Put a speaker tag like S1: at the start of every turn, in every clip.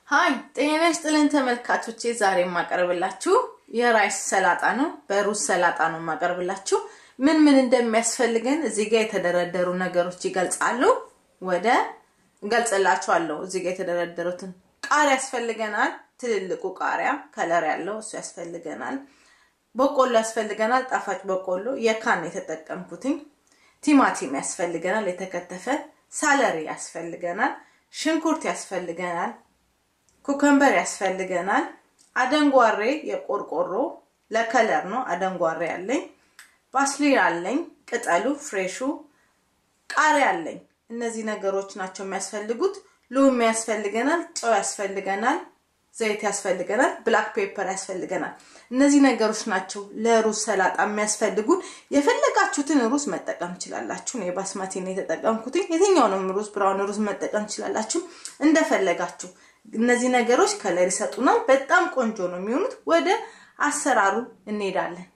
S1: ሀይ ጤና ይስጥልን ተመልካቾቼ፣ ዛሬ የማቀርብላችሁ የራይስ ሰላጣ ነው። በሩዝ ሰላጣ ነው የማቀርብላችሁ። ምን ምን እንደሚያስፈልገን እዚህ ጋር የተደረደሩ ነገሮች ይገልጻሉ። ወደ እገልጽላችኋለሁ። እዚህ ጋር የተደረደሩትን ቃሪያ ያስፈልገናል። ትልልቁ ቃሪያ ከለር ያለው እሱ ያስፈልገናል። በቆሎ ያስፈልገናል። ጣፋጭ በቆሎ የካን የተጠቀምኩትኝ። ቲማቲም ያስፈልገናል፣ የተከተፈ ሳለሪ ያስፈልገናል። ሽንኩርት ያስፈልገናል። ኩከምበር ያስፈልገናል። አደንጓሬ የቆርቆሮ ለከለር ነው። አደንጓሬ አለኝ። ባስሊን አለኝ፣ ቅጠሉ ፍሬሹ። ቃሪያ አለኝ። እነዚህ ነገሮች ናቸው የሚያስፈልጉት። ሎሚ ያስፈልገናል። ጨው ያስፈልገናል። ዘይት ያስፈልገናል። ብላክ ፔፐር ያስፈልገናል። እነዚህ ነገሮች ናቸው ለሩዝ ሰላጣ የሚያስፈልጉን። የፈለጋችሁትን ሩዝ መጠቀም ትችላላችሁ። እኔ ባስማቲ ነው የተጠቀምኩት። የትኛውንም ሩዝ ብራውን ሩዝ መጠቀም ትችላላችሁ እንደፈለጋችሁ። እነዚህ ነገሮች ከለር ይሰጡናል። በጣም ቆንጆ ነው የሚሆኑት። ወደ አሰራሩ እንሄዳለን።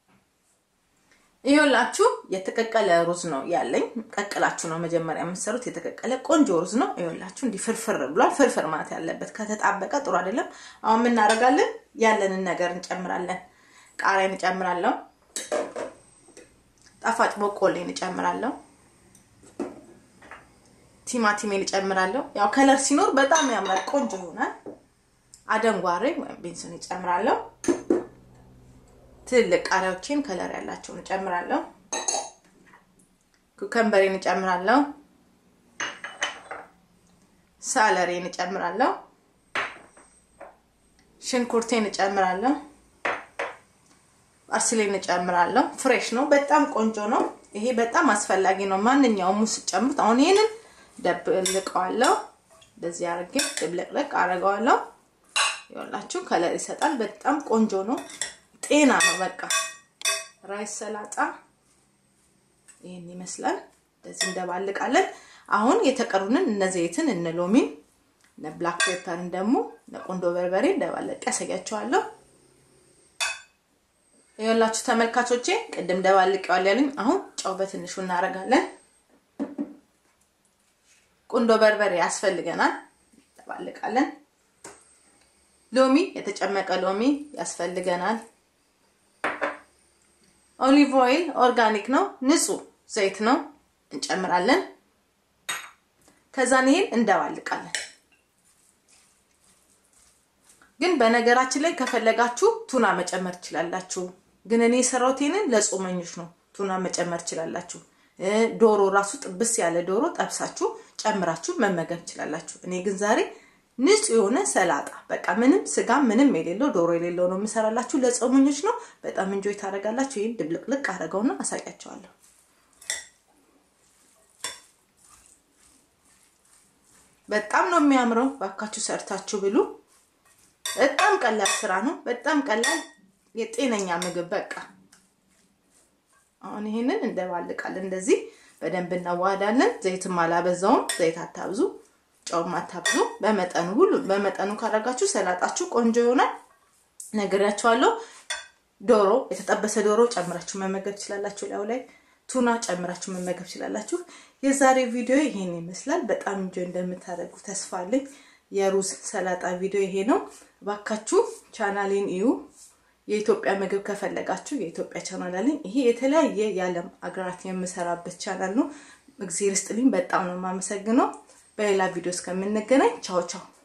S1: ይኸውላችሁ የተቀቀለ ሩዝ ነው ያለኝ። ቀቅላችሁ ነው መጀመሪያ የምትሰሩት። የተቀቀለ ቆንጆ ሩዝ ነው። ይኸውላችሁ እንዲህ ፍርፍር ብሏል። ፍርፍር ማለት ያለበት ከተጣበቀ ጥሩ አይደለም። አሁን ምን እናደርጋለን? ያለንን ነገር እንጨምራለን። ቃሪያ እንጨምራለሁ። ጣፋጭ በቆሎን እንጨምራለሁ። ቲማቲሜን እጨምራለሁ። ያው ከለር ሲኖር በጣም ያምራል፣ ቆንጆ ይሆናል። አደንጓሬ ወይም ቤንስን እጨምራለሁ። ትልልቅ ቃሪያዎችን ከለር ያላቸውን እጨምራለሁ። ኩከምበሬን እጨምራለሁ። ሳለሬን እጨምራለሁ። ሽንኩርቴን እጨምራለሁ። አርስሌን እጨምራለሁ። ፍሬሽ ነው፣ በጣም ቆንጆ ነው። ይሄ በጣም አስፈላጊ ነው። ማንኛውም ውስጥ ጨምሩት። አሁን ይሄንን ደብልቀዋለሁ። እንደዚህ አድርጌ ድብልቅልቅ አደርገዋለሁ። ይኸውላችሁ ከለር ይሰጣል። በጣም ቆንጆ ነው። ጤና ነው። በቃ ራይስ ሰላጣ ይህን ይመስላል። እንደዚህ እንደባልቃለን። አሁን የተቀሩንን እነ ዘይትን እነ ሎሚን እነ ብላክ ፔፐርን ደግሞ እነ ቆንዶ በርበሬ እንደባለቅ ያሳያቸዋለሁ። ይኸውላችሁ ተመልካቾቼ ቅድም እንደባልቀዋል ያሉኝ። አሁን ጨው በትንሹ እናደርጋለን። ቁንዶ በርበሬ ያስፈልገናል። እንደባልቃለን። ሎሚ የተጨመቀ ሎሚ ያስፈልገናል። ኦሊቭ ኦይል ኦርጋኒክ ነው፣ ንጹህ ዘይት ነው እንጨምራለን። ከዛን ይሄን እንደባልቃለን። ግን በነገራችን ላይ ከፈለጋችሁ ቱና መጨመር ትችላላችሁ። ግን እኔ የሰራሁት ይሄንን ለጾመኞች ነው። ቱና መጨመር ትችላላችሁ። ዶሮ ራሱ ጥብስ ያለ ዶሮ ጠብሳችሁ ጨምራችሁ መመገብ ትችላላችሁ። እኔ ግን ዛሬ ንጹህ የሆነ ሰላጣ በቃ ምንም ስጋ ምንም የሌለው ዶሮ የሌለው ነው የምሰራላችሁ። ለጾመኞች ነው። በጣም እንጆይ ታደርጋላችሁ። ይህን ድብልቅልቅ አደረገውና አሳያቸዋለሁ። በጣም ነው የሚያምረው። ባካችሁ ሰርታችሁ ብሉ። በጣም ቀላል ስራ ነው። በጣም ቀላል የጤነኛ ምግብ በቃ አሁን ይሄንን እንደባልቃለን። እንደዚህ በደንብ እናዋሃዳለን። ዘይትም አላበዛውም። ዘይት አታብዙ ጨውም አታብዙ። በመጠኑ ሁሉ በመጠኑ ካደረጋችሁ ሰላጣችሁ ቆንጆ ይሆናል። ነግሬያችኋለሁ። ዶሮ የተጠበሰ ዶሮ ጨምራችሁ መመገብ ትችላላችሁ። ላዩ ላይ ቱና ጨምራችሁ መመገብ ትችላላችሁ። የዛሬ ቪዲዮ ይሄን ይመስላል። በጣም እንጆ እንደምታደርጉ ተስፋ አለኝ። የሩዝ ሰላጣ ቪዲዮ ይሄ ነው። ባካችሁ ቻናሌን እዩ። የኢትዮጵያ ምግብ ከፈለጋችሁ የኢትዮጵያ ቻናል አለኝ። ይሄ የተለያየ የዓለም አገራት የምሰራበት ቻናል ነው። እግዚአብሔር ይስጥልኝ። በጣም ነው የማመሰግነው። በሌላ ቪዲዮ እስከምንገናኝ ቻው ቻው።